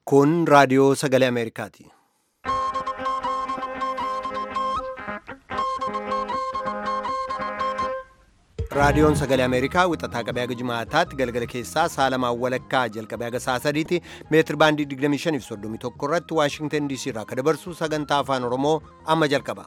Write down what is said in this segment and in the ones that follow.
Kun raadiyoo sagalee Ameerikaati. Raadiyoon sagalee Ameerikaa wixataa qabee haga jimaataatti galgala keessaa saalamaan walakkaa jalqabee haga saa sadiitti meetir baandii 25 fi 31 irratti Waashingtan DC irraa akka dabarsu sagantaa afaan Oromoo amma jalqaba.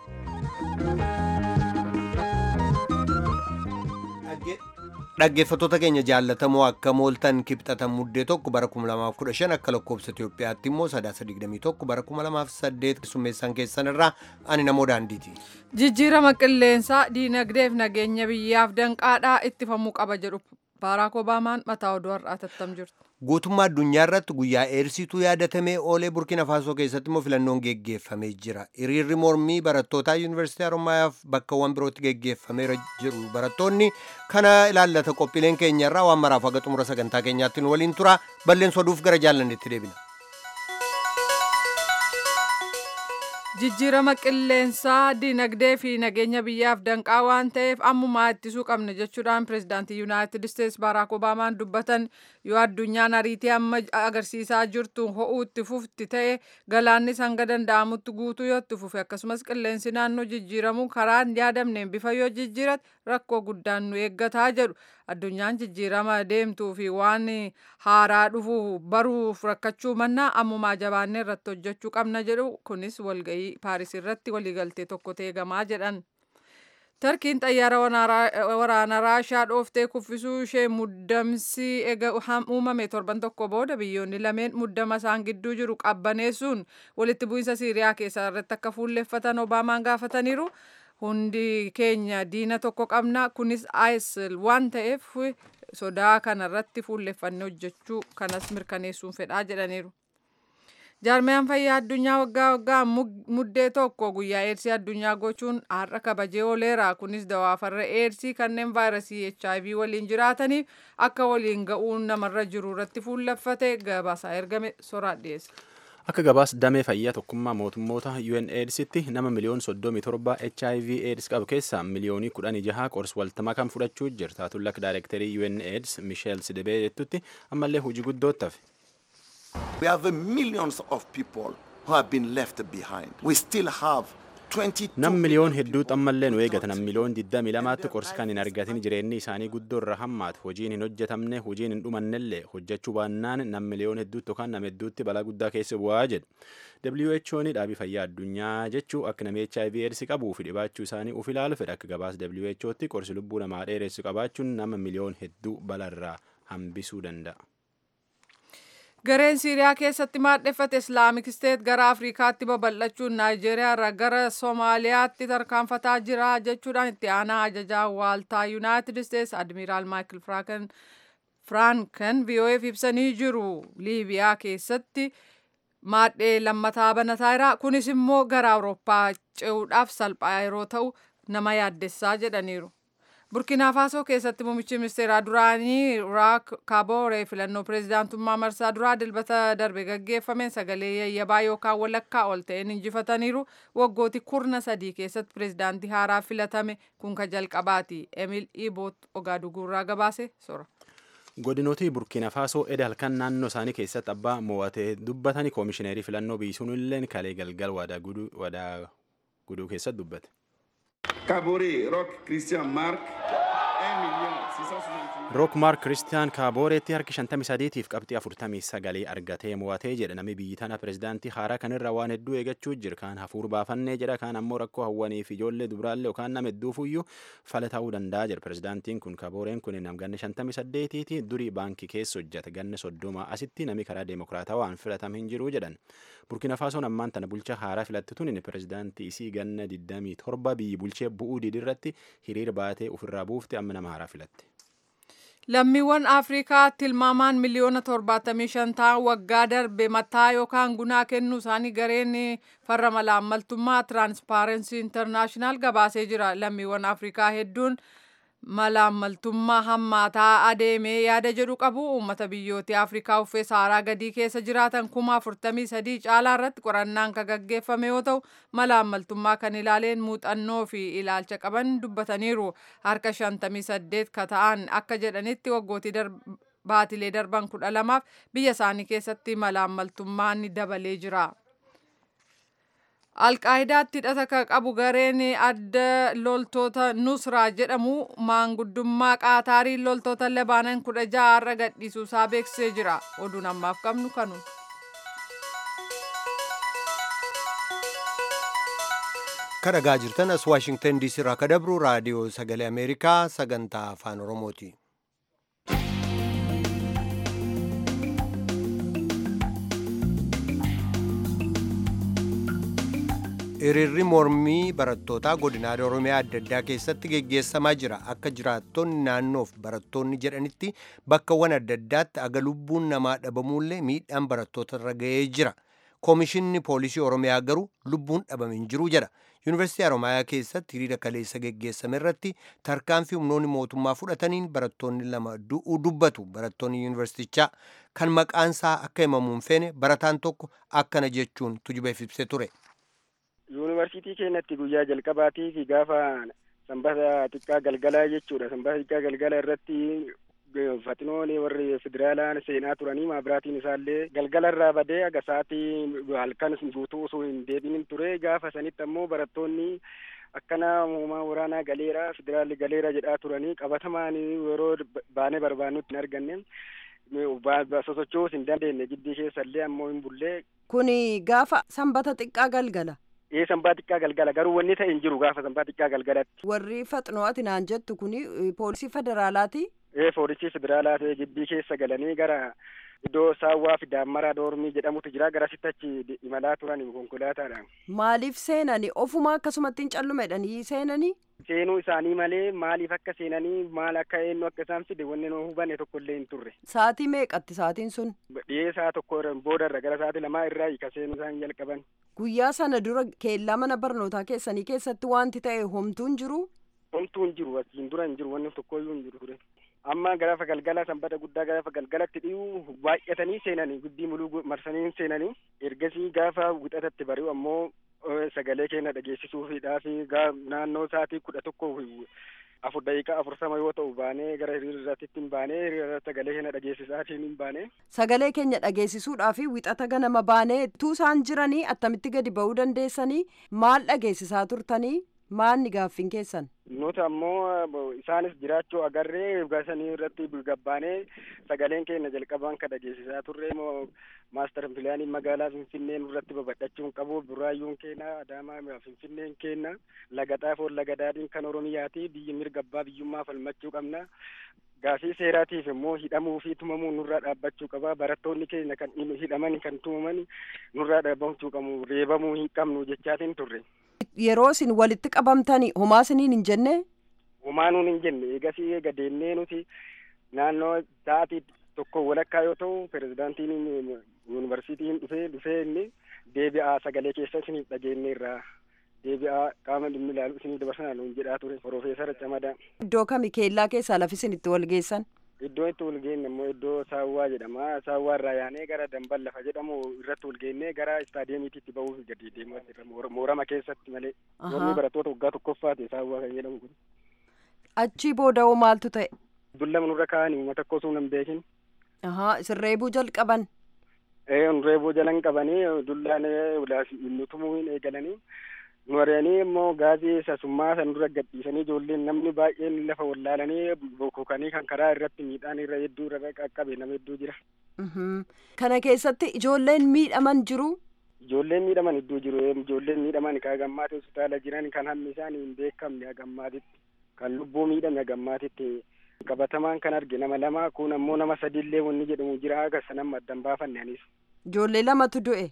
Dhaggeeffattoota keenya jaallatamoo akka mooltan kibxatan muddee tokko bara 2015 akka lakkoobsa Itoophiyaatti immoo sadaasa 21 bara 2008 keessummeessan keessan irraa ani namoo daandiiti. Jijjiirama qilleensaa diinagdeef nageenya biyyaaf danqaadhaa ittifamuu qaba jedhu Baaraak Obaamaan mataa oduu har'aa tattam jirtu. Guutummaa addunyaa irratti guyyaa eersituu yaadatamee oolee Burkina Faasoo keessatti immoo filannoon geggeeffamee jira. Hiriirri mormii barattootaa Yuunivarsiitii Haromaayaaf bakkawwan birootti geggeeffameera jiru. Barattoonni kana ilaallata qophiileen keenya irraa waan maraaf haga xumura sagantaa keenyaatti nu waliin tura. Balleessa oduuf gara jaallannetti deebina. Jijjiirama qilleensaa dinagdee fi nageenya biyyaaf danqaa waan ta'eef ammumaa ittisuu qabna jechuudhaan pirezidaantii yuunaayitid isteetsi baaraak obaamaan dubbatan yoo addunyaan ariitii amma agarsiisaa jirtu ho'uu itti fufti ta'e galaannis hanga danda'amutti guutuu yoo itti fufe akkasumas qilleensi naannoo jijjiiramuu karaan yaadamneen bifa yoo jijjiirate rakkoo guddaan nu eeggataa jedhu addunyaan jijjiirama deemtuu fi waan haaraa dhufu baruuf rakkachuu mannaa ammumaa jabaannee irratti hojjechuu qabna jedhu kunis walga'ii paaris irratti waliigaltee tokko teegamaa jedhan. Tarkiin xayyaara waraanaa Raashaa dhooftee kuffisuu ishee muddamsi uumame torban tokko booda biyyoonni lameen muddama isaan gidduu jiru qabbaneessuun walitti bu'iinsa Siiriyaa keessaa irratti akka fuulleffatan Obaamaan gaafataniiru. Hundi keenya diina tokko qabna kunis ISIL waan ta'eef sodaa kanarratti fuulleffannee hojjechuu kanas mirkaneessuun fedhaa jedhaniiru. Jaarmiyaan fayyaa addunyaa waggaa waggaa muddee tokko guyyaa eersii addunyaa gochuun har'a kabajee ooleera. Kunis dawaa farra eersii kanneen vaayirasii HIV waliin jiraataniif akka waliin ga'uun namarra jiru irratti fuulleffate gabaasaa ergame soraa dhiyeesse. Akka gabaas damee fayyaa tokkummaa mootummoota UNAIDSitti nama miliyoon 37 HIV AIDS qabu keessaa miliyoonii 16 qorsi waltamaa kan fudhachuu jirta. Taatuun lakka daayirektarii UNAIDS Micheel Sidibee jettutti ammallee hojii guddootti hafe. We have millions of people who have been left behind. We still have Nam miliyoon hedduu xammallee nu eegatan nam miliyoon 22tti qorsi kan hin argatin jireenyi isaanii guddoo irra hammaatu hojiin hin hojjetamne hojiin hin dhumannellee hojjechuu baannaan nam miliyoon hedduutti yookaan nam hedduutti balaa guddaa keessa bu'aa jedhu. WHO'n dhaabii fayyaa addunyaa jechuu akka namni HIV AIDS qabuu fi dhibaachuu isaanii uf ilaalu fedha akka gabaas WHO'tti qorsi lubbuu namaa dheeressu qabaachuun nama miliyoon hedduu balarraa hambisuu danda'a. Gareen Siiriyaa keessatti maadheffate Islaamik Steet gara Afrikaatti babal'achuun Naayijeeriyaa irraa gara Soomaaliyaatti tarkaanfataa jira jechuudhaan itti aanaa ajajaa waaltaa Yuunaayitid Steets Admiraal Maayikil Firaanken VOA'f ibsanii jiru. Liibiyaa keessatti maadhee lammataa banataa jira. Kunis immoo gara Awurooppaa ce'uudhaaf salphaa yeroo ta'u nama yaaddessaa jedhaniiru. burkina faasoo keessatti muummichi ministeeraa duraanii raak kaabooree filannoo pireezidaantummaa marsaa duraa dilbata darbe gaggeeffameen sagalee yayyabaa yookaan walakkaa ol ta'een injifataniiru waggooti kurna sadii keessatti pireezidaantii haaraa filatame kun ka jalqabaati emil iboot ogaaduguurraa gabaase sora. godinooti burkina faasoo eda halkan naannoo isaanii keessatti abbaa mo'atee dubbatanii koomishineerii filannoo biisuun illeen kalee galgal wadaa guduu keessatti dubbate. Kabore, Rock, Christian Mark, rook maark kiristiyaan kaabooreetti harki 53tiif qabxii 49 argatee mo'atee jedha namni biyyi tana pirezidaantii haaraa kanirra waan hedduu eegachuu jira kaan hafuur baafannee jedha kaan ammoo rakkoo hawwaniif ijoollee dubraallee yookaan nama hedduufuyyuu fala ta'uu danda'a jedha pirezidaantiin kun kaabooreen kun nam ganna 58tiiti durii baankii keessa hojjeta ganna soddoma asitti nami karaa deemokiraatawaan filatame hin jiru jedhan burkina faasoon ammaan tana bulcha haaraa filatti tunin pirezidaantii isii ganna 27 biyyi bulchee bu'uu didirratti hiriira baatee ofirraa buufte amma nama haaraa filatti. Lammiiwwan Afrikaa tilmaamaan miliyoona 75 ta'an waggaa darbe mataa yookaan gunaa kennuu isaanii gareen farra malaammaltummaa Tiraanspaarensii Intarnaashinaal gabaasee jira. Lammiiwwan Afrikaa hedduun malaammaltummaa hammaataa adeemee yaada jedhu qabu uummata biyyoota Afrikaa uffee saaraa gadii keessa jiraatan kuma afurtamii sadii caalaa irratti qorannaan kan gaggeeffame yoo ta'u malaammaltummaa kan ilaaleen muuxannoo fi ilaalcha qaban dubbataniiru harka shantamii saddeet ka ta'an akka jedhanitti waggootii baatilee darban kudha lamaaf biyya isaanii keessatti malaammaltummaan ni dabalee jira. alqaayidaatti hidhata kan qabu gareen adda loltoota nusraa jedhamu maanguddummaa qaataariin loltoota labaanan kudha ja'a irra gadhiisuusaa beeksisee jira oduun ammaaf qabnu kanu. kan dhagaa jirtan as waashingtan diisii irraa ka dabru raadiyoo sagalee ameerikaa sagantaa afaan oromooti. hiriirri mormii barattootaa godinaalee oromiyaa adda addaa keessatti geggeessamaa jira akka jiraattonni naannoof barattoonni jedhanitti bakkawwan adda addaatti aga lubbuun namaa dhabamuullee miidhaan barattoota irra ga'ee jira koomishinni poolisii oromiyaa garuu lubbuun dhabame hin jiru jedha yuunivarsiitii oromiyaa keessatti hiriira kaleessa geggeessame irratti tarkaanfii humnoonni mootummaa fudhataniin barattoonni lama du'uu dubbatu barattoonni yuunivarsiitichaa kan maqaansaa akka himamuun feene barataan tokko akkana jechuun tujubeef ibsee ture. yuunivarsiitii keenyatti guyyaa jalqabaatii fi gaafa sanbata xiqqaa galgalaa jechuudha sanbata xiqqaa galgala irratti fatinoon warri federaalaa seenaa turanii maabiraatiin isaallee galgala irraa badee aga sa'aatii halkan guutuu osoo hin deebinin ture gaafa sanitti ammoo barattoonni akkana uumaa waraanaa galeera federaalli galeera jedhaa turanii qabatamaan yeroo baanee barbaannutti hin arganne sosochoos hin dandeenye giddii keessallee ammoo hin bullee. Kuni gaafa sanbata xiqqaa galgala. ee sanbaa xiqqaa galgala garuu wanni ta'e hin jiru gaafa sanbaa xiqqaa galgalatti. Warri faxinoo ati naan jettu kuni poolisii federaalaati. ee poolisii federaalaa ta'e giddii keessa galanii gara iddoo saawwaa fi daammaraa doormii jedhamutu jira garasitti achi imalaa turan konkolaataadhaan. Maaliif seenani ofuma akkasumatti hin callumedhanii seenanii. Seenuu isaanii malee maaliif akka seenanii maal akka eenyu akka isaan fide wanni nu hubanne tokko illee hin turre. Saatii meeqatti saatiin sun? Dhiyee saa tokko booda irra gara saatii lamaa irraa hiika seenuu isaan jalqaban. Guyyaa sana dura keellaa mana barnootaa keessanii keessatti wanti ta'e homtuu hin jiru? Homtuu hin jiru asiin dura hin jiru wanni tokkoyyuu hin jiru ture. Amma gaafa galgala sanbata guddaa gaafa galgalatti dhiyuu baay'atanii seenanii guddii muluu marsanii seenanii ergasii gaafa wixatatti bari'u ammoo sagalee keenya dhageessisuufiidhaaf naannoo sa'aatii kudha tokko afur daqiiqaa afursama yoo ta'u baanee gara hiriirratti hin baanee hiriira sagalee keenya dhageessisaatiin hin baanee. Sagalee keenya dhageessisuudhaaf wixata ganama baanee tuu isaan jiranii attamitti gadi ba'uu dandeessanii maal dhageessisaa turtanii maalni gaaffiin keessan? Nuti ammoo isaanis jiraachuu agarree gasanii irratti gabbaanee sagaleen keenya jalqabaan kan dhageessisaa turre maastar pilaanii magaalaa Finfinnee nurratti babal'achuu hin qabu buraayyuun keenya adaamaa Finfinneen keenya laga xaafoo laga daadhiin kan Oromiyaati biyyi mirga abbaa biyyummaa falmachuu qabna. Gaafii seeraatiif immoo hidhamuu fi tumamuu nurraa dhaabbachuu qaba. Barattoonni keenya kan hidhaman kan tumaman nurraa dhaabbachuu qabu. Reebamuu hin qabnu jechaatiin turre. Yeroo isin walitti qabamtanii homaa isiniin hin jenne? Homaa nuun hin jenne. Eegasii eega deemnee nuti naannoo sa'aatii tokko walakkaa yoo ta'u pirezidaantiin yuunivarsiitiin dhufee dhufee inni deebi'aa sagalee keessa isiniif dhageenyeerra. deebi'aa qaama dhimmi ilaalu isinii dabarsanaa nuun jedhaa ture Profeesar Camadaa. Iddoo kami keellaa keessaa lafi isin itti wal geessan? Iddoo itti wal geenne immoo iddoo saawwaa jedhama. Saawwaa irraa yaanee gara dambal lafa jedhamu irratti wal geennee gara istaadiyeemiitti ba'uuf gadi deemaa jirra. Moorama keessatti malee. Mormii barattoota waggaa tokkoffaati saawwaa kan jedhamu kun. Achii booda hoo maaltu ta'e? Dullama nurra kaa'anii uummata akka osoo hin beekin. Ahaa isin reebuu jalqaban? Ee reebuu jalan qabanii dullaan nutumuu hin eegalanii. nu ari'anii immoo gaazii sasummaa san dura gadhiisanii ijoolleen namni baay'een lafa wallaalanii bokkokanii kan karaa irratti miidhaan irra hedduu irra qaqqabe nama hedduu jira. Kana keessatti ijoolleen miidhaman jiru. Ijoolleen miidhaman hedduu jiru. Ijoolleen miidhaman kan gammaatti hospitaala jiran kan hammi isaanii hin beekamne hagammaatitti kan lubbuu miidhame hagammaatitti qabatamaan kan arge nama lama kun ammoo nama sadiillee wanni jedhamu jira haga sanan addan baafanne anis. Ijoollee lamatu du'e.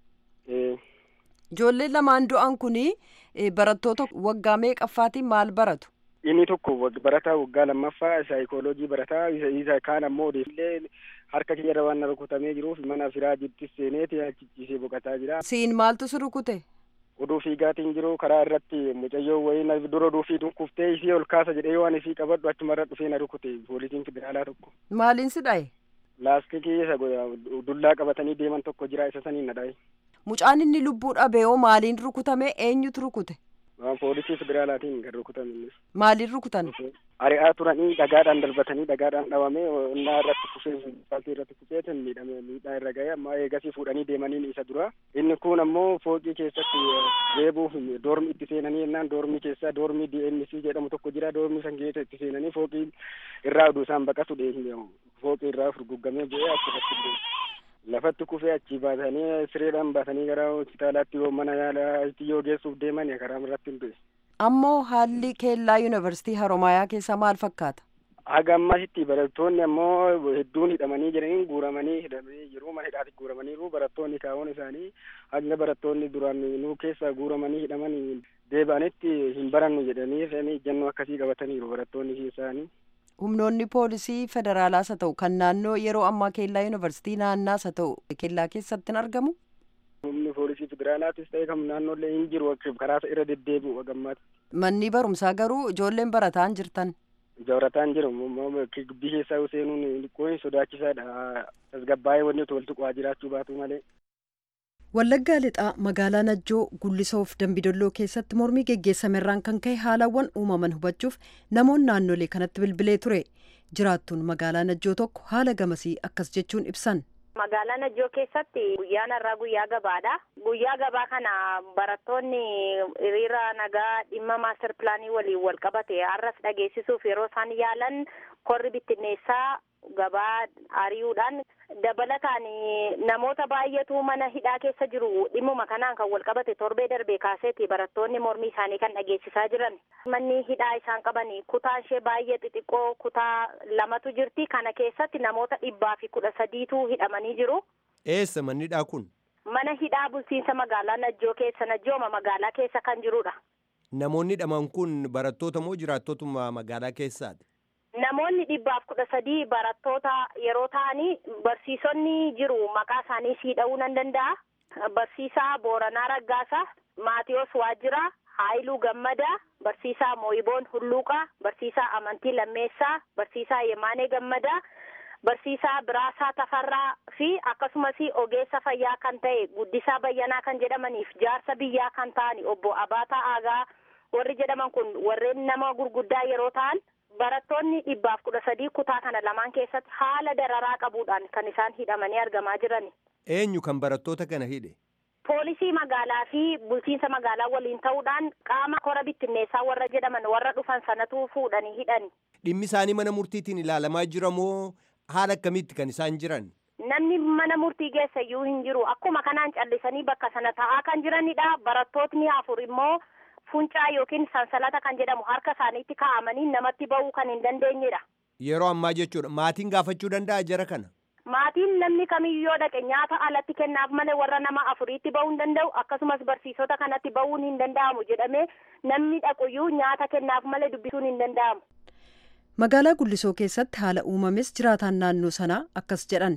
Ijoolleen lamaan du'an kuni barattoota waggaa meeqaffaatiin maal baratu? Inni tokko barataa waggaa lammaffaa saayikooloojii barataa isa kaan ammoo odeeffillee harka kiyya waan rukutamee jiruuf mana firaa jirtis seeneeti achichiisee boqotaa jira. Siin maaltu si rukute? Oduu fiigaatiin jiru karaa irratti mucayyoo wayii dura oduu fiiguun kuftee isii ol kaasa jedhee waan isii qabadhu achumarra dhufee na rukute poolisiin federaalaa tokko. Maaliin si dhaye? Laastikii isa dullaa qabatanii deeman tokko jira isa saniin na dhaye. Mucaan inni lubbuu dhabeeyoo maaliin rukutame eenyutu rukute? Poolisii federaalaatiin kan rukutame. Maaliin rukutan? ari'aa turanii dhagaadhaan darbatanii dhagaadhaan dhawamee innaa irratti kufee asfaaltii irratti kufee miidhame miidhaa irra ga'e amma eegasii fuudhanii deemaniin isa dura inni kun ammoo fooqii keessatti reebuuf doormi itti seenanii jennaan doormi keessa doormi DMC jedhamu tokko jira doormi san keessa itti seenanii fooqii irraa oduu isaan baqatu fooqii irraa furguggamee bu'ee achirratti lafatti kufee achi baasanii sireedhaan baasanii gara hospitaalaatti yoo mana yaalaatti yoo geessuuf deeman karaa irratti hin du'e. Ammoo haalli keellaa yuunivarsiitii Haroomayaa keessa maal fakkaata? Haga ammasitti barattoonni ammoo hedduun hidhamanii jiranii guuramanii hidhamanii jiru mana hidhaatti guuramaniiru barattoonni kaa'oon isaanii hanga barattoonni duraan nuu keessa guuramanii hidhamanii deebi'anitti hin barannu jedhanii ejjennoo akkasii qabataniiru barattoonni isaanii. humnoonni poolisii federaalaas haa ta'u kan naannoo yeroo ammaa keellaa yuunivarsiitii naannaas haa ta'u keellaa keessatti hin argamu. humni poolisii federaalaatis ta'e kan naannoollee hin jiru karaa irra deddeebi'u hagammaatti. manni barumsaa garuu ijoolleen barataan jirtan. barataan jiru gibbii keessaa seenuun xiqqoo sodaachisaadha tasgabbaa'ee wanni toltu qo'aa jiraachuu baatu malee. Wallaggaa lixaa magaalaa Najjoo Gullisoof Dambidolloo keessatti mormii geggeessamerraan kan ka'e haalawwan uumaman hubachuuf namoonni naannolee kanatti bilbilee ture. Jiraattuun magaalaa Najjoo tokko haala gamasii akkas jechuun ibsan. Magaalaa Najjoo keessatti guyyaan har'aa guyyaa gabaadha. Guyyaa gabaa kana barattoonni hiriira nagaa dhimma maaster pilaanii waliin wal qabate har'as dhageessisuuf yeroo isaan yaalan korri bittinneessaa gabaa ari'uudhaan dabalataan namoota baay'eetu mana hidhaa keessa jiru dhimmuma kanaan kan wal qabate torbee darbee kaaseeti barattoonni mormii isaanii kan dhageessisaa jiran manni hidhaa isaan qaban kutaa ishee baay'ee xixiqqoo kutaa lamatu jirti kana keessatti namoota dhibbaa fi kudha sadiitu hidhamanii jiru. Eessa manni hidhaa kun? Mana hidhaa bulchiinsa magaalaa Najjoo keessa Najjooma magaalaa keessa kan jirudha. Namoonni hidhaman kun barattoota moo jiraattotuma magaalaa keessaati? Namoonni dhibbaaf kudha sadii barattoota yeroo ta'anii barsiisonni jiru maqaa isaanii siidha'uu nan danda'a. Barsiisaa Booranaa Raggaasaa, Maatiyoos Waajjiraa, Haayiluu Gammadaa, Barsiisaa Mooyiboon Hulluuqaa, Barsiisaa Amantii Lammeessaa, Barsiisaa Yemaanee Gammadaa, Barsiisaa Biraasaa Tafarraa fi akkasumas ogeessa fayyaa kan ta'e Guddisaa Bayyanaa kan jedhamaniif jaarsa biyyaa kan ta'ani obbo Abaataa Aagaa warri jedhaman kun warreen nama gurguddaa yeroo ta'an barattoonni dhibbaaf kudha sadii kutaa kana lamaan keessatti haala dararaa qabuudhaan kan isaan hidhamanii argamaa jiran. Eenyu kan barattoota kana hidhe? Poolisii magaalaa fi bulchiinsa magaalaa waliin ta'uudhaan qaama kora bittinneessaa warra jedhaman warra dhufan sanatu fuudhanii hidhani. Dhimmi isaanii mana murtiitiin ilaalamaa jira moo haala akkamiitti kan isaan jiran? Namni mana murtii geessa iyyuu hin jiru. Akkuma kanaan callisanii bakka sana taa'aa kan jiranidha. Barattootni afur immoo funcaa yookiin sansalata kan jedhamu harka isaaniitti kaa'amanii namatti ba'uu kan hin dandeenyedha. Yeroo ammaa jechuudha. Maatiin gaafachuu danda'a jara kana? Maatiin namni kamiyyuu dhaqe nyaata alatti kennaaf malee warra nama afuriitti ba'uu hin danda'u akkasumas barsiisota kanatti ba'uun hin danda'amu jedhamee namni dhaquyyuu nyaata kennaaf malee dubbisuun hin danda'amu. Magaalaa Gullisoo keessatti haala uumames jiraataan naannoo sanaa akkas jedhan.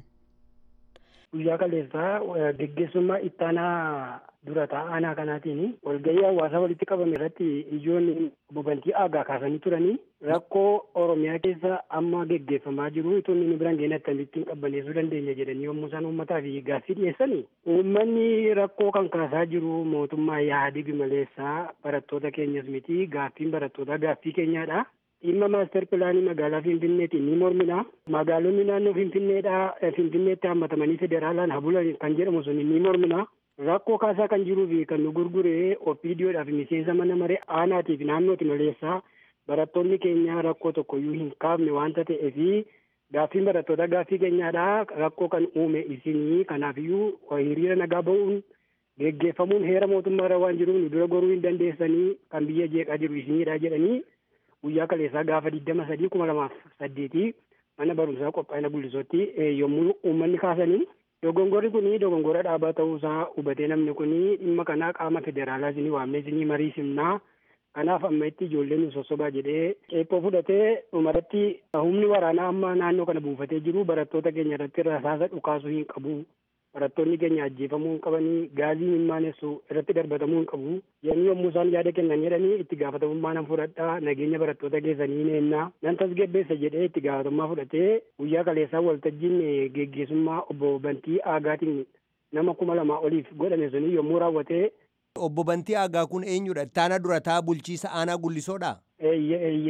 Guyyaa kaleessaa geggeessummaa ittaanaa dura taa'aa kanaatiin walgahii hawaasaa walitti qabame irratti ijoolleen bobantii aagaa kaasanii turanii rakkoo Oromiyaa keessa amma geggeeffamaa jiru itoo inni biraan geenye akkamittiin qabbaneessuu dandeenya jedhanii yommuu isaan uummataa fi gaaffii dhiyeessanii uummanni rakkoo kan kaasaa jiru mootummaa yaadigi maleessaa barattoota keenyas miti gaaffiin barattootaa gaaffii keenyaadha. dhimma maaster pilaanii magaalaa finfinneetiin ni mormina magaalonni naannoo finfinneedhaa finfinneetti hammatamanii federaalaan habulan kan jedhamu sun ni mormina rakkoo kaasaa kan jiruu fi kan nu gurguree opiidiyoodhaaf miseensa mana maree aanaatiif naannooti maleessaa barattoonni keenya rakkoo tokkoyyuu hin kaafne waanta ta'eefi gaaffiin barattoota gaaffii keenyaadhaa rakkoo kan uume isinii kanaafiyyuu hiriira nagaa ba'uun geggeeffamuun heera mootummaarra waan jiruuf nu dura goruu hin dandeessanii kan biyya jeeqaa jiru isiniidha jedhanii guyyaa kaleessaa gaafa digdama sadii kuma lamaaf saddeetii mana barumsaa qophaa'ina gullisootti yommuu uummanni kaasanii dogongorri kun dogongora dhaabaa ta'uusaa hubatee namni kun dhimma kanaa qaama federaalaa isinii waamnee isinii marii simnaa kanaaf amma itti ijoolleen nu sossobaa jedhee ceephoo fudhatee dhumarratti humni waraanaa amma naannoo kana buufatee jiru barattoota keenya irratti rasaasa dhukaasuu hin qabu barattoonni keenya ajjeefamuu hin qabanii gaazii hin maanessu irratti darbatamuu hin qabu jedhanii yommuu isaan yaada kennan jedhanii itti gaafatamummaa nan fudhadhaa nageenya barattoota keessanii neennaa nan tasgabbeessa jedhee itti gaafatamummaa fudhatee guyyaa kaleessaa waltajjiin geggeessummaa obbo Bantii Aagaatiin nama kuma lamaa oliif godhame suni yommuu raawwatee. Obbo Bantii Aagaa kun eenyudha? Ittaana durataa bulchiisa aanaa gullisoodha? Eeyyee eeyyee.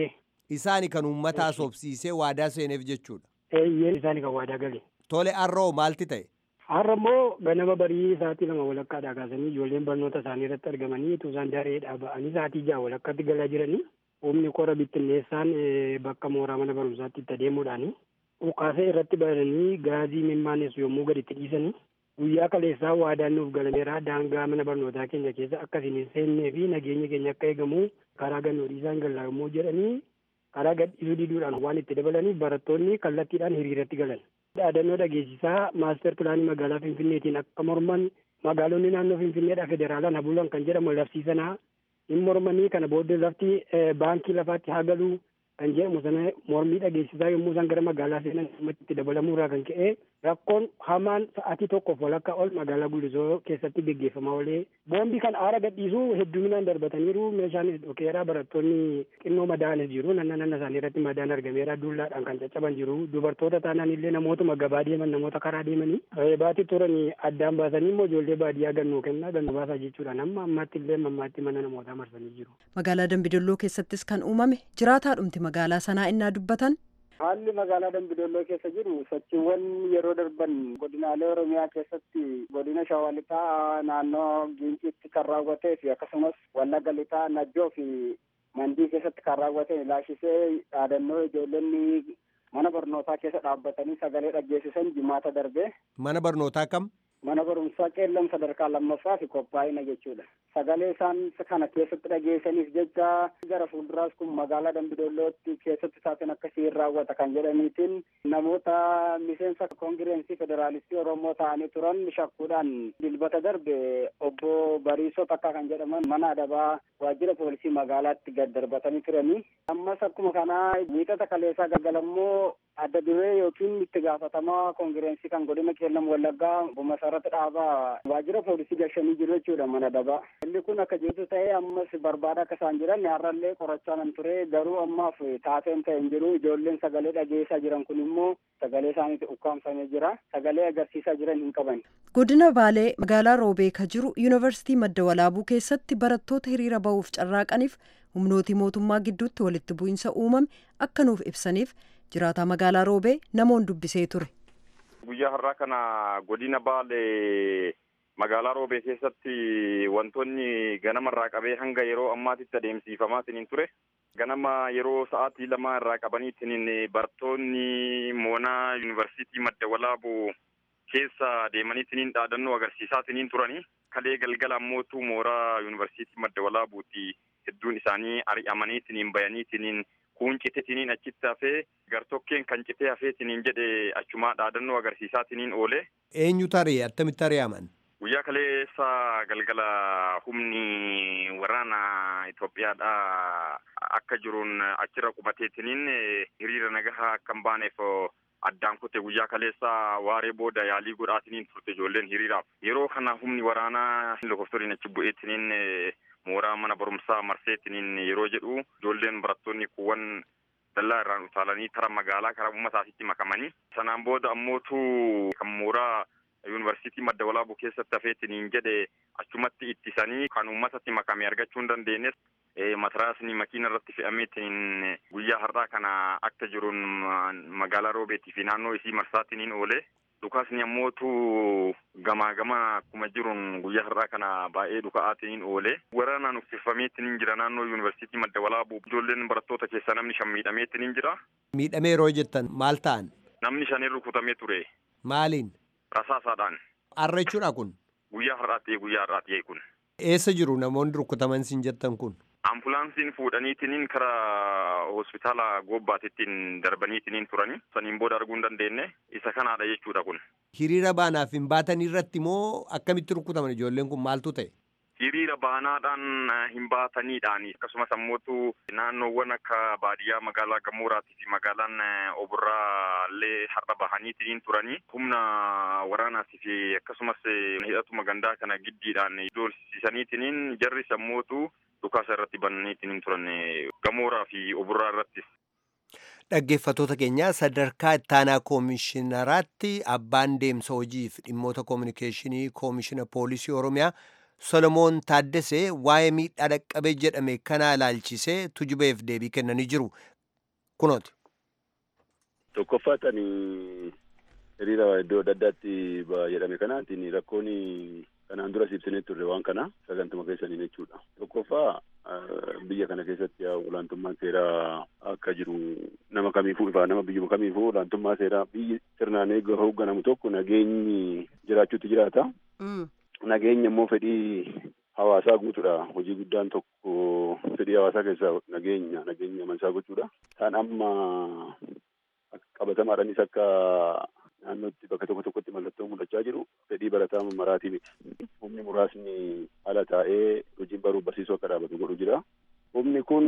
Isaani kan uummataa sobsiisee waadaa seeneef jechuudha. Eeyyeen isaanii kan waadaa gale. Tole har'oo maalti ta'e? Har'a immoo ganama barii sa'aatii lama walakkaadhaa kaasanii ijoolleen barnoota isaanii irratti argamanii utuu isaan dareedhaa ba'anii sa'aatii ja'a walakkaatti galaa jiranii humni qora bittinneessaan bakka mooraa mana barumsaatti itti adeemuudhaani ukaasee irratti bananii gaazii mimmaanessu yommuu gadi itti dhiisanii guyyaa kaleessaa waadaan nuuf galameera daangaa mana barnootaa keenya keessa akkasiin hin seennee fi nageenya keenya akka eegamu karaa gannoo dhiisaan gallaa yommuu jedhanii karaa gadhiisuu diduudhaan waan itti dabalaniif barattoonni kallattiidhaan hiriiratti galan. Dhaadannoo dhageessisaa maaster pilaanii magaalaa Finfinneetiin akka morman magaalonni naannoo Finfinneedhaa federaalaan habuulan kan jedhamu labsiisanaa hin mormanii kana booddee lafti baankii lafaatti haa galuu kan jedhamu sana mormii dhageessisaa yommuu isaan gara magaalaa seenan itti dabalamuurraa kan ka'e rakkoon hamaan sa'aatii tokkoof walakkaa ol magaalaa Guddisoo keessatti gaggeeffamaa oolee boombii kan aara gadhiisuu hedduminaan darbataniiru meeshaan dhokeeraa barattoonni xinnoo madaanis jiru nanna nanna isaanii irratti madaan argameera dullaadhaan kan caccaban jiru dubartoota taanaan illee namootuma gabaa deeman namoota karaa deemanii reebaatii turanii addaan baasanii immoo ijoollee baadiyyaa gannuu kennaa gannuu baasaa jechuudha amma ammaatti illee mammaatti mana namootaa marsanii jiru. Magaalaa Dambidolloo keessattis kan uumame jiraataadhumti magaalaa sanaa innaa dubbatan Haalli magaalaa Dambidolloo keessa jiru sochiiwwan yeroo darban godinaalee Oromiyaa keessatti godina Shawaa Lixaa naannoo Ginciitti kan raawwatee fi akkasumas Wallagga Lixaa Najjoo fi Mandii keessatti kan raawwate ilaashisee dhaadannoo ijoollonni mana barnootaa keessa dhaabbatanii sagalee dhaggeessisan jimaata darbe. Mana barnootaa kam? Mana barumsaa qeellam sadarkaa lammaffaa fi qophaa'ina jechuudha. Sagalee isaan kana keessatti dhageessaniif jecha gara fuulduraas kun magaalaa Dambidollootti keessatti saatiin akkasii raawwata kan jedhaniitiin namoota miseensa koongireensii federaalistii Oromoo ta'anii turan shakkuudhaan dilbata darbe obbo Bariisoo Takkaa kan jedhaman mana adabaa waajjira poolisii magaalaatti gad darbatanii turanii. Ammas akkuma kanaa miixata kaleessaa galgalammoo adda duree yookiin itti gaafatamaa koongireensii kan godina qeellam wallaggaa bumasarratti dhaabaa waajjira poolisii gashanii jiru jechuudha mana adabaa. Inni kun akka jirtu ta'ee ammas barbaada akka isaan jiran har'allee qorachaa nan ture garuu ammaaf taateen ta'e hin jiru ijoolleen sagalee dhageessaa jiran kun immoo sagalee isaaniitti ukkaamsamee jira sagalee agarsiisaa jiran hin qaban. Godina Baalee magaalaa Roobee ka jiru Yuunivarsiitii Madda Walaabuu keessatti barattoota hiriira ba'uuf carraaqaniif humnootii mootummaa gidduutti walitti bu'iinsa uumame akka nuuf ibsaniif jiraataa magaalaa Roobee namoon dubbisee ture. Guyyaa har'aa kana godina Baalee magaalaa Roobee keessatti wantoonni ganamarraa qabee hanga yeroo ammaatitti adeemsifamaa isiniin ture. Ganama yeroo sa'aatii lama irraa qabanii isiniin barattoonni moonaa yuunivarsiitii madda walaabuu keessa deemanii isiniin dhaadannoo agarsiisaa isiniin turanii. Kalee galgala ammootu mooraa yuunivarsiitii madda walaabuuti hedduun isaanii ari'amanii isiniin bayanii isiniin kuun cite isiniin achitti hafee gartokkeen kan citee hafee isiniin jedhe achumaa dhaadannoo agarsiisaa isiniin oole. Eenyu tarii attamitti ari'aman? Guyyaa kaleessa galgala humni waraana Itoophiyaadha akka jiruun achirra qubateetiniin hiriira nagahaa akka hin baaneef addaan kute guyyaa kaleessa waaree booda yaalii godhaatiniin turte ijoolleen hiriiraaf. Yeroo kana humni waraanaa lakkoofsoliin achi bu'eetiniin mooraa mana barumsaa marseetiniin yeroo jedhu ijoolleen barattoonni kuuwwan dallaa irraan utaalanii tara magaalaa karaa uummataasitti makamanii. Sanaan booda ammootu kan mooraa yuunivarsiitii madda walaabuu keessatti hafeetiniin jedhe achumatti ittisanii kan uummatatti makame argachuu hin dandeenye mataraasni makiina irratti fe'ameetiin guyyaa har'aa kana akka jiruun magaalaa roobeetii fi naannoo isii marsaatiniin oole dhukaasni ammootu gamaa gama akkuma jiruun guyyaa har'aa kana baay'ee dhuka'aatiniin oole waraanaan uffiffameetiniin jira naannoo yuunivarsiitii madda walaabuu ijoolleen barattoota keessaa namni shan miidhameetiniin jira. Miidhamee yeroo jettan maal ta'an? Namni shan rukutamee ture. Maaliin? Rasaasaadhaan. Har'a jechuudha kun? Guyyaa har'aatti guyyaa har'aatti kun. Eessa jiru namoonni rukutaman siin jettan kun? Ambulaansiin fuudhaniitiniin karaa hospitaala goobbaatittiin darbaniitiniin turani. Saniin booda arguu hin dandeenye isa kanaadha jechuudha kun. Hiriira baanaaf hin baatan irratti moo akkamitti rukutaman ijoolleen kun maaltu ta'e? Hiriira baanaadhaan hin baataniidhaan akkasumas ammootu naannoowwan akka baadiyyaa magaalaa Gamooraatii fi magaalaan Oburraa illee har'a bahaniitiin turanii humna waraanaatii fi akkasumas hidhatuma gandaa kana giddiidhaan ijoolsisaniitiin jarris ammootu dhukaasa irratti bananiitiin turan Gamooraa fi Oburraa irrattis. Dhaggeeffattoota keenya sadarkaa ittaanaa koomishinaraatti abbaan deemsa hojiif dhimmoota koominikeeshinii koomishina poolisii Oromiyaa Solomoon Taaddesee waa'ee miidhaa dhaqqabe jedhame kana ilaalchisee tujubeef deebii kennanii jiru. kunooti. Tokkoffaatanii hiriira iddoo adda addaatti jedhame kanaatiin rakkoon kanaan dura ibsinee turre waan kana sagantuma keessaniin jechuudha. Tokkoffaa biyya kana keessatti olaantummaan seeraa akka jiru nama kamiifuu ifaa nama biyyuma kamiifuu olaantummaa seeraa biyyi sirnaan eeguu hoogganamu tokko nageenyi jiraachuutti jiraata. Nageenya immoo fedhii hawaasaa guutuudha. Hojii guddaan tokko fedhii hawaasaa keessaa nageenya nageenya amansaa gochuudha. Isaan amma qabatamaadhaanis akka naannootti bakka tokko tokkotti mallattoo mul'achaa jiru fedhii barataa maraatii miti. Humni muraasni ala taa'ee hojiin baruu barsiisuu akka dhaabatu godhu jira. Humni kun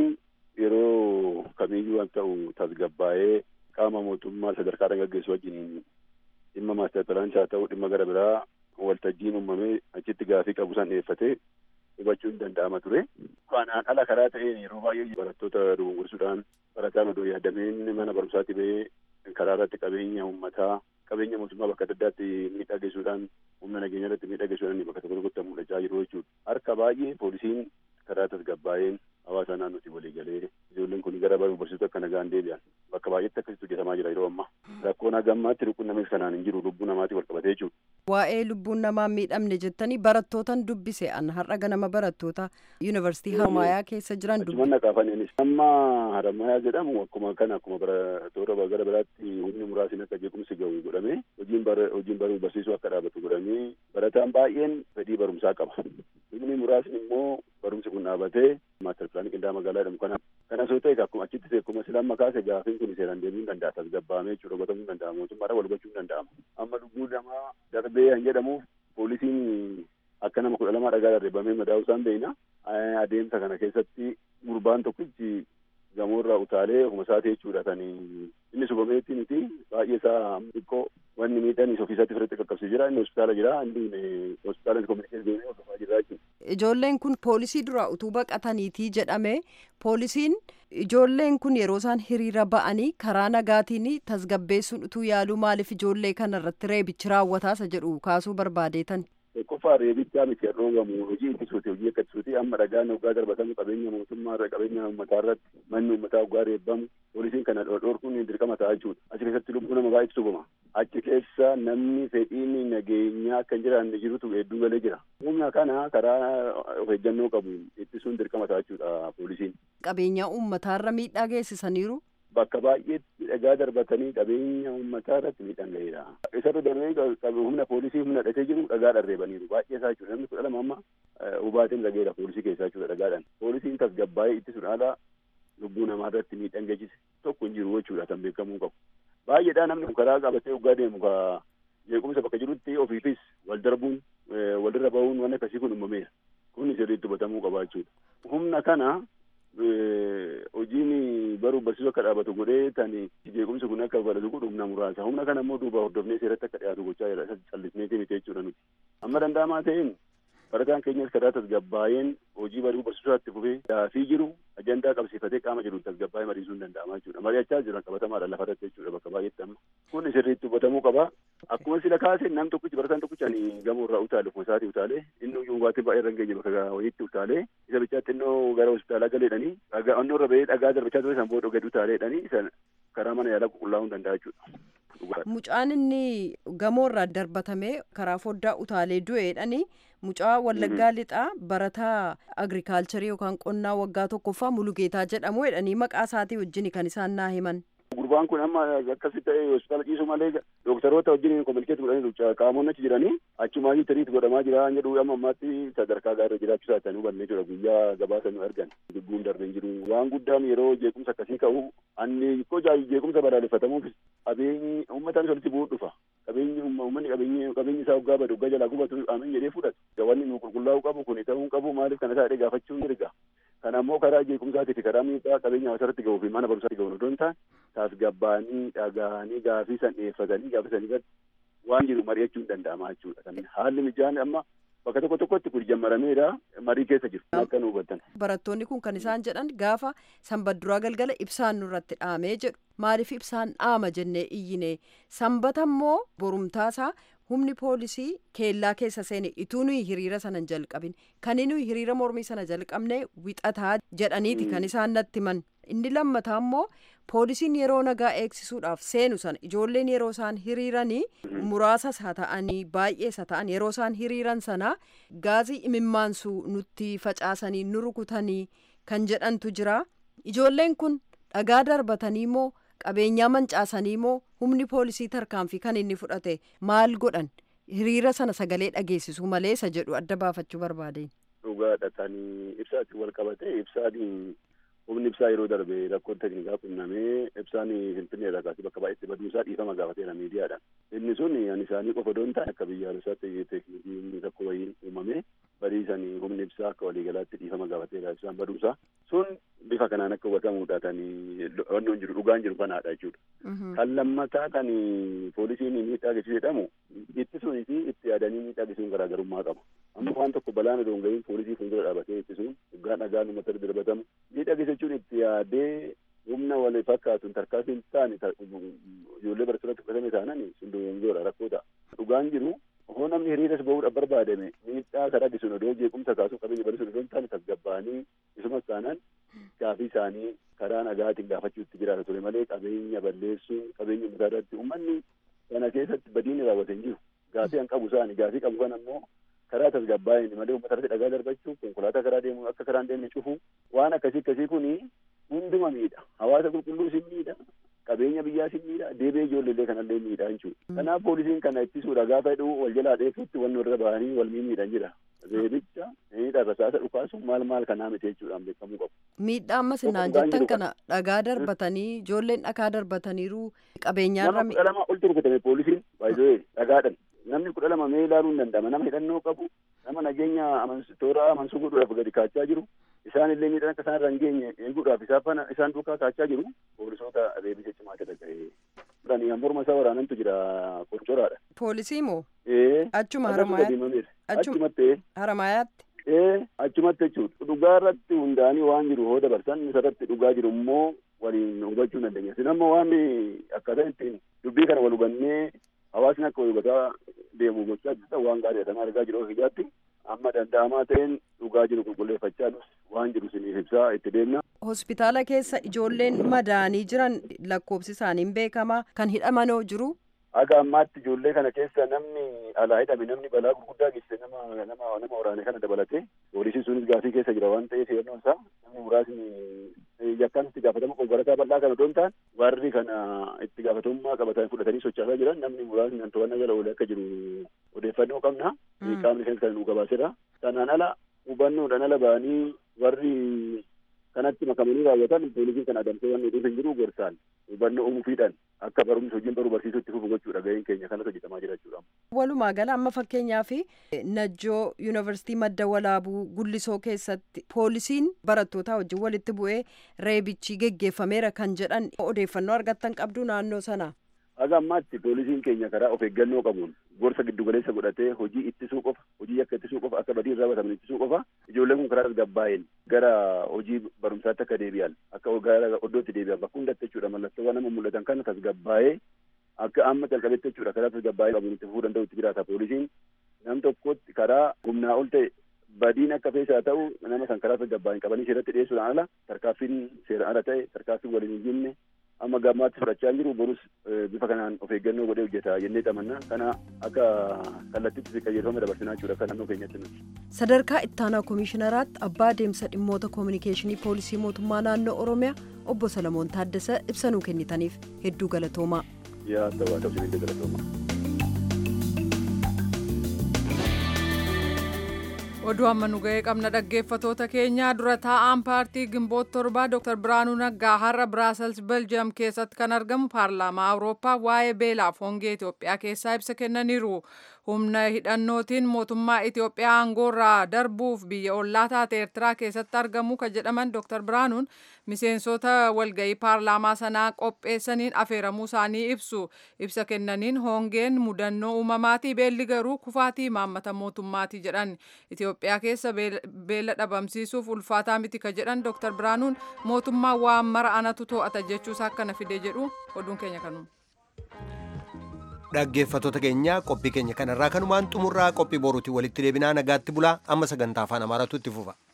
yeroo kamiyyuu waan ta'u tasgabbaa'ee qaama mootummaa sadarkaadhaan gaggeessu wajjin dhimma maastar pilaanis haa ta'u dhimma gara biraa waltajjiin uumamee achitti gaafii qabu san dhiyeeffatee hubachuun danda'ama ture. Kanaan ala karaa ta'een yeroo baay'ee barattoota dogongorsuudhaan barataan odoo yaadameen mana barumsaatti ba'ee karaa irratti qabeenya uummataa qabeenya mootummaa bakka adda addaatti miidhaa geessuudhaan humna nageenya irratti miidhaa geessuudhaan bakka tokko tokkotti mul'achaa jiru jechuudha. Harka baay'ee poolisiin karaa tasgabbaa'een hawaasa naannootti walii galee ijoolleen kun gara baruu barsiisuu akka nagaan deebi'an bakka baay'eetti akkasitti hojjetamaa jira yeroo ammaa. Rakkoon hagammaatti lubbuun namaas kanaan hin jiru lubbuu namaatii wal qabatee jechuudha. Waa'ee lubbuun namaa miidhamne jettanii barattootan dubbise an har'a ganama barattoota yuunivarsiitii Harmaayaa keessa jiran dubbise. Achuman naqaafaniinis amma Harmaayaa jedhamu akkuma kana akkuma barattoota gara biraatti humni muraasni akka jeequmsi gahu godhamee hojiin hojiin baruu barsiisuu akka dhaabatu godhamee barataan baay'een fedhii barumsaa qaba. Humni muraasni immoo barumsi kun dhaabatee maastar pilaanii qindaa'aa magaalaa jedhamu kana kana osoo ta'e akkuma achitti akkuma silamma kaase gaafiin kun seeraan deemuu hin danda'a tasgabbaa'amee jechuudha hubatamuu hin danda'a mootummaadhaan wal hubachuu hin danda'ama. Amma lubbuu namaa darbee kan jedhamuuf poolisiin akka nama kudha lamaa dhagaa darbeeffamee madaa'uu isaan beekna. Adeemsa kana keessatti gurbaan tokkichi gamoorraa utaalee ofuma isaati jechuudha kan inni subameetti miti baay'ee isaa xiqqoo wanni miidhanis ofiisatti firitti qaqqabsee jira inni hospitaala jira inni hospitaala kominikees deemee hordofaa jira jechuudha. Ijoolleen kun poolisii duraa utuu baqataniitii jedhame poolisiin ijoolleen kun yeroo isaan hiriira ba'anii karaa nagaatiin tasgabbeessuun utuu yaaluu maaliif ijoollee kana irratti reebichi raawwataasa jedhu kaasuu barbaadeetan. Qofa reebichaa miti dhoogamu hojii ittisuuti hojii akka ittisuuti amma dhagaan hoggaa darbatamu qabeenya mootummaa irra qabeenya uummataa irratti manni uummataa hoggaa reebbamu poolisiin kana dhorkuun dirqama ta'a jechuudha. Achi keessatti lubbuu nama baay'eetu subama. Achi keessa namni fedhiin nageenyaa akka hin jiraanne jirutu hedduu galee jira. Humna kana karaa of eeggannoo qabu ittisuun dirqama ta'a jechuudha poolisiin. Qabeenya uummataa irra miidhaa geessisaniiru. Bakka baay'eetti dhagaa darbatanii qabeenya uummataa irratti miidhaan gaheera. Isarra darbee humna poolisii humna hidhatee jiru dhagaa dharreebaniiru. Baay'ee isaa jechuudha. Namni kudha lama amma hubaatiin dhageera poolisii keessaa jechuudha dhagaadhaan. Poolisiin tasgabbaa'ee ittisuun haala lubbuu namaa irratti miidhaan geessise tokko hin jiru jechuudha kan beekamuu qabu. Baay'eedhaa namni karaa qabatee hoggaa deemu ka jeequmsa bakka jirutti ofiifis wal darbuun walirra bahuun waan akkasii kun uumameera. Kun sirriitti hubatamuu qaba jechuudha. Humna kana hojiin baruu barsiisuu akka dhaabatu godhee tani jeequmsi kun akka balatu godhu humna muraasa humna kana immoo duuba hordofnee seeratti akka dhiyaatu gochaa jira callisneeti miti jechuudha nuti amma danda'amaa ta'een barataan keenyas karaa tasgabbaa'een hojii baruu barsiisuutti fufee daafii jiru ajandaa qabsiifatee qaama jiru tasgabbaa'ee mariisuun danda'amaa jechuudha mari'achaa jiran qabatamaadha lafa irratti jechuudha bakka baay'eetti amma kun sirriitti hubatamuu qaba akkuma sila kaase nam tokkichi barataan tokkichi ani gamoo irraa utaale ofuma isaatii utaale inni iyyuu hubaatiin baay'ee irra hin geenye bakka wayiitti utaale isa bichaatti innoo gara hospitaalaa galeedhanii dhagaa onnoo irra ba'ee dhagaa darbachaa ture san booda gadi utaaleedhanii isa karaa mana yaalaa qulqullaa'uu danda'a jechuudha. Mucaan inni gamoo irraa darbatamee karaa foddaa utaalee du'eedhani mucaa wallaggaa lixaa barataa agrikaalcharii yookaan qonnaa waggaa tokkoffaa mulugeetaa jedhamu jedhanii maqaa isaatii wajjin kan isaan naa himan. Gurbaan kun amma akkasi ta'e hospitaala ciisu malee dooktaroota wajjin kominikeet godhanii qaamonni achi jiranii achumaayyuu tiriit godhamaa jira jedhu amma ammaatti sadarkaa gaarii jiraachuu isaa ta'anii hubannee jira guyyaa gabaasa nu argan dubbuun darbee jiru waan guddaan yeroo jeequmsa akkasii ka'u anni ikkoo jeequmsa balaaleffatamuuf qabeenyi uummataan walitti bu'uu dhufa qabeenyi uummanni qabeenyi qabeenyi isaa waggaa badu waggaa jalaa gubatu amiin jedhee fudhatu wanni nu qulqullaa'uu qabu kun ta'uu qabu maaliif kana taa'ee gaafachuun mirga kana ammoo karaa jeequmsaatii fi karaa miidhaa qabeenya hawaasarratti ga'uu fi mana barumsaatti ga'uun odoo hin taane tasgabbaanii dhagaanii gaafii san dhiyeeffatanii gaafii san irratti waan jiru mari'achuun danda'ama jechuudha. Kan haalli mijaan amma bakka tokko tokkotti kun jammarameedha marii keessa jiru akka nu hubattan. Barattoonni kun kan isaan jedhan gaafa sanbadduraa galgala ibsaan nurratti dhaamee jedhu maaliif ibsaan dhaama jennee iyyine sanbata immoo borumtaasaa humni poolisii keellaa keessa seene ituu nuyi hiriira sana hin jalqabin kan nuyi hiriira mormii sana jalqabne wixataa jedhaniiti kan isaan natti himan inni lammataa immoo poolisiin yeroo nagaa eegsisuudhaaf seenu sana ijoolleen yeroo isaan hiriiranii muraasas haa ta'anii baay'ees haa ta'an yeroo isaan hiriiran sana gaazii imimmaansuu nutti facaasanii nu rukutanii kan jedhantu jira ijoolleen kun dhagaa darbatanii moo qabeenyaa mancaasanii moo humni poolisii tarkaanfii kan inni fudhate maal godhan hiriira sana sagalee dhageessisuu malee isa jedhu adda baafachuu barbaadeen. Dhugaadha kan ibsaatti wal qabate ibsaan humni ibsaa yeroo darbe rakkoon teknikaa qunnamee ibsaan finfinnee irraa kaasee bakka baay'eetti baduusaa dhiifama gaafateera miidiyaadhaan. Inni sun ani isaanii qofa doon ta'e akka biyyaalessaatti teknikiin rakkoo wayiin uumame badiisan humni ibsaa akka waliigalaatti dhiifama gaafateera ibsaan baduusaa. Sun bifa kanaan akka hubatamuudha kan wanni hin jiru dhugaan jiru kanaadha jechuudha. Kan lammataa kan poolisiin miidhaa geessisu jedhamu ittisuun fi itti yaadanii miidhaa geessisuun garaagarummaa qaba. Amma waan tokko balaan odoo hin gahiin poolisii fuuldura dhaabatee ittisuun dhugaan dhagaan uummata darbatamu miidhaa geessichuun itti yaadee humna wal fakkaatuun tarkaanfii hin taane ijoollee barattoota fudhatame taanan sun dogongoora rakkoo ta'a. Dhugaan jiru hoo namni hiriiras bahuudhaaf barbaadame miidhaa karaa gisuun odoo jeequmsa kaasuu qabeenya barisuun odoo hin taane tasgabbaa'anii isumas taanaan gaafii isaanii karaa nagaatiin gaafachuutti jiraata ture malee qabeenya balleessuun qabeenya uummataa irratti uummanni kana keessatti badiin raawwate hin jiru. Gaafii an qabu isaani gaafii qabu kan ammoo karaa tasgabbaa'een malee uummata irratti dhagaa darbachuu konkolaataa karaa deemu akka karaan deemne cufu waan akkasii akkasii kuni hunduma miidha hawaasa qulqulluu sin miidha qabeenya biyyaa sin miidha deebee ijoolleellee kanallee miidha jechuudha. Kanaaf poolisiin kana ittisuudha gaafa jedhu wal jalaa dheefutti wal irra bahanii wal miidhan jira. Reebicha miidha rasaasa dhukaasu maal maal kanaa miti jechuudhaan beekamuu qabu. Miidhaa ammas naan jettan kana dhagaa darbatanii ijoolleen dhagaa darbataniiru qabeenyaarra. Nama kudha lama ol rukutame poolisiin baay'ee dhagaadhan. Namni kudha lama mee ilaaluu hin danda'ama nama hidhannoo qabu nama nageenya toora amansuu godhuudhaaf gadi kaachaa jiru isaan illee miidhaan akka isaan irra hin geenye eeguudhaaf isaan isaan duukaa kaachaa jiru poolisoota reebisa cimaa ta'e dhaqee morma isaa waraanantu jira qoncoraadha. Poolisii moo? Ee. Achuma haramayaatti. Achumatti. Haramayaatti. Ee achumatti jechuudha. Dhugaa irratti hundaanii waan jiru hoo dabarsan isarratti dhugaa jiru immoo waliin hubachuu dandeenya. Isin amma waan akkaataa ittiin dubbii kana wal hubannee hawaasni akka wal hubataa deemu gochaa jirta waan gaarii kana argaa jiru hojjaatti amma danda'amaa ta'een dhugaa jiru qulqulleeffachaa waan jiru isiniif ibsaa itti deemna. Hospitaala keessa ijoolleen madaanii jiran lakkoofsi isaaniin beekama kan hidhamanoo jiru. Aga ammaatti ijoollee kana keessa namni alaa hidhame namni balaa gurguddaa geessise nama nama nama waraane kana dabalate poolisiin sunis gaafii keessa jira waan ta'eef yeroon isaa namni muraasni yakkaan itti gaafatama konkolaataa bal'aa kana odoon ta'an warri kana itti gaafatamummaa qabatanii fudhatanii sochaasaa jiran namni muraasni kan to'annaa jala oolee akka jiru odeeffannoo qabna qaamni keenya kan nu gabaaseera sanaan ala hubannoodhaan ala ba'anii warri kanatti makamanii raawwatan poolisiin kan adamsee waan nuti hin jiru gorsaan hubannoo uumuufiidhaan akka barumsa hojiin baruu barsiisutti fufu gochuudha gaheen keenya kanas hojjetamaa jira jechuudha. Walumaa gala amma fakkeenyaaf Najjoo Yuunivarsiitii Madda Walaabuu Gullisoo keessatti poolisiin barattootaa wajjin walitti bu'ee reebichi geggeeffameera kan jedhan odeeffannoo argattan qabdu naannoo sana. Haga ammaatti poolisiin keenya karaa of eeggannoo qabuun gorsa giddugaleessa godhatee hojii ittisuu qofa hojii akka ittisuu qofa akka badii irraa bataman ittisuu qofa ijoolleen kun karaa tasgabbaa'een gara hojii barumsaatti akka deebi'an akka gara oddootti deebi'an bakka hundatti jechuudha mallattoowwan nama mul'atan kana tasgabbaa'ee akka amma calqabetti jechuudha karaa tasgabbaa'ee qabuun itti fufuu danda'u itti jiraata poolisiin nam tokkotti karaa humnaa ol ta'e badiin akka feesaa ta'u nama san karaa tasgabbaa'een qabanii seeratti dhiyeessuudhaan ala tarkaaffiin seeraan ala ta'e tarkaaffiin waliin hin jimne amma gammaatti fudhachaa jiru borus bifa kanaan of eeggannoo godhee hojjeta jennee xamanna kana akka kallattitti qajeelfama dabarsinaa jechuudha akka naannoo keenyatti nuti. Sadarkaa ittaanaa koomishinaraatti abbaa deemsa dhimmoota koominikeeshinii poolisii mootummaa naannoo Oromiyaa obbo Salamoon Taaddasa ibsanuu kennitaniif hedduu galatoomaa. Yaa ta'uu ta'uu galatoomaa. oduu amma nu ga'ee qabna dhaggeeffatoota keenya dura taa'aan paartii gimboot torbaa dr biraanuu naggaa har'a biraasels beljiyeem keessatti kan argamu paarlaamaa awurooppaa waa'ee beelaaf hongee itoophiyaa keessaa ibsa kennaniiru humna hidhannootiin mootummaa itoophiyaa aangoorraa darbuuf biyya ollaa taate eertiraa keessatti argamu kan jedhaman dr biraanuun miseensota walga'ii paarlaamaa sanaa qopheessaniin afeeramuu isaanii ibsu ibsa kennaniin hongeen mudannoo uumamaatii beelli garuu kufaatii maammata mootummaatii jedhan Itoophiyaa keessa beela dhabamsiisuuf ulfaataa miti ka jedhan Dr. Biraanuun mootummaa waan mara anatu to'ata jechuusaa akkana fide jedhu oduun keenya kanuma. dhaggeeffattoota keenya qophii keenya kanarraa kanumaan xumurraa qophii boruutiin walitti deebinaa nagaatti bulaa amma sagantaa afaan amaaraatu itti fufa.